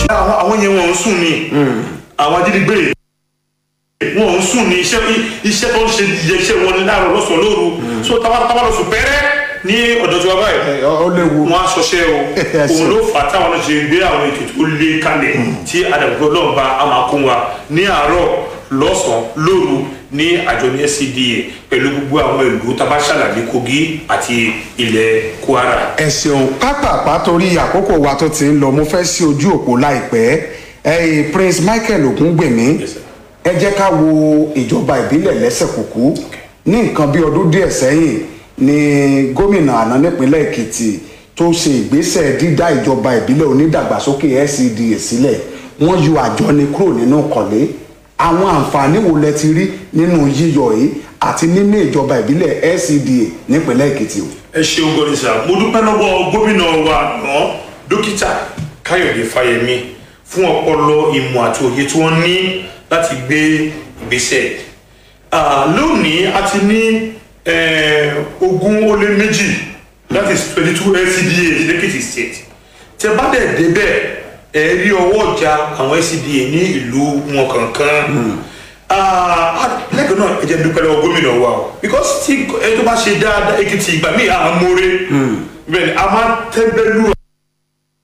àwọn àwọn yẹn wọn ń sùn ni àwọn ajínigbé wọn ń sùn ní iṣẹ́ iṣẹ́ tó ń ṣe iṣẹ́ wọn ní láàárọ̀ lọ́sàn-án lóru so tábà tábà lọ sùn pẹ́rẹ́ ní ọ̀dọ̀ tí wọ́n báyìí ó léwu wọn á ṣọṣẹ́ o Ẹ ṣé. òun ló fà á táwọn náà ṣe gbé àwọn ètò tó lé kalẹ̀ tí àdàgbò náà bá a máa kún wa ní àárọ̀ lọ́sàn-án lóru ní àjọ ní SCDA pẹ̀lú gbogbo àwọn ìlú tábà ṣàlàyé Kogi àti ilẹ̀ Kwara. ẹ ṣeun pápápá torí àkókò wa tó ti ń lọ mo fẹ́ sí ojú òpó láìpẹ́ ẹ̀yin Prince Michael Ògúngbèmí Yes, sir. ẹ jẹ́ ká wo ìjọba ìbílẹ̀ lẹ́sẹ̀ kúkú ní nǹkan bí ọdún díẹ̀ sẹ́yìn ni gómìnà àná nípínlẹ̀ Èkìtì tó ṣe ìgbésẹ̀ dídá ìjọba ìbílẹ̀ onídàgbàsókè SCDA sílẹ̀ wọ́n yọ àjọni kúrò nínú kọ̀lé àwọn àǹfààní wo lẹ ti rí nínú yíyọ yìí àti nínú ìjọba ìbílẹ̀ SCDA nípínlẹ̀ Èkìtì o. ẹ ṣeun gọ́nìṣà mo dúpẹ́ lọ́wọ́ gómìnà wa náà dókítà káyọ̀dé fáyemí fún ọpọlọ ìmọ̀ àti òye tí wọ́n ní láti gbé ìgbésẹ̀ Ah, lónìí a ti ní eh, ogún ó lé méjì that is twenty two LCDA lẹ́kìtì state tẹ bá dẹ̀ débẹ̀ ẹ rí ọwọ́ ọjà àwọn LCDA ní ìlú wọn kankan lẹ́gbẹ̀ẹ́ náà ẹ jẹ́ dúpẹ́ lọ́wọ́ gómìnà wa o because tí ẹ tó bá ṣe dáadáa Èkìtì ìgbà míì à ń mórè bẹ́ẹ̀ ni a máa tẹ́ńbẹ́lú